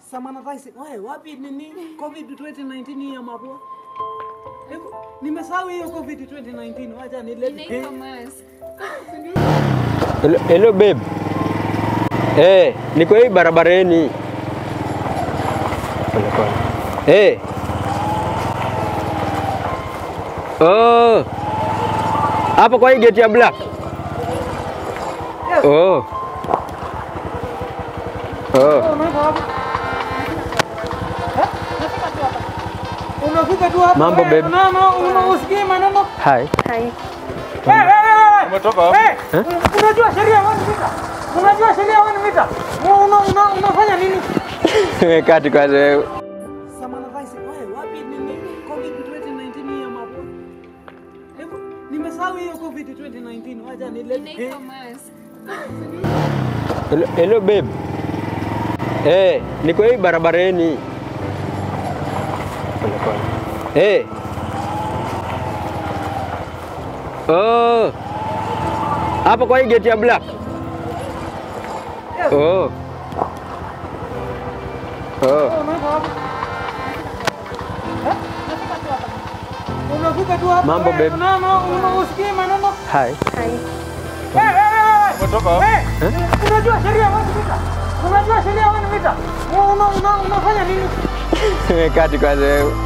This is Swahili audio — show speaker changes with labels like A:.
A: Samana Rice. Wewe wapi nini? COVID 2019 ya mapua. Hebu nimesahau hiyo COVID 2019. Wacha nilete.
B: Inaitwa mask.
C: Hello, hello babe. Eh, niko hii barabarani. Pole pole. Eh. Oh. Hapo kwa hii gate ya black. Oh. Oh.
A: Unaenda wapi? Eh? Unafika tu hapa.
C: Mambo,
A: wewe.
C: babe.
A: No, no, una usikii maneno.
C: Hi.
A: Wewe, wewe, wewe.
D: Umetoka wapi?
A: Eh, un- Unajua sheria 1 mita. Unajua sheria 1 mita. Una una unafanya nini?
C: Kati kwanza wewe.
A: Samana Rice. Wewe wapi nini? COVID 2019 ya mapua. Hebu nimesahau hiyo COVID 2019. Wacha nilete.
B: Inaitwa mask.
C: Hello, hello babe. Eh, niko hii barabarani. Pole pole. Eh. Oh. Hapo kwa hii gate ya black. Oh. Oh.
A: Unaenda wapi? Eh? Unafika tu hapa.
C: Mambo,
A: wewe.
C: babe.
A: No, no, una usikii maneno.
C: Hi.
A: Wewe, wewe, wewe.
D: Umetoka wapi?
A: Eh, Unajua sheria 1 mita. Unajua sheria 1 mita. Una una unafanya nini?
C: Kati kwanza wewe.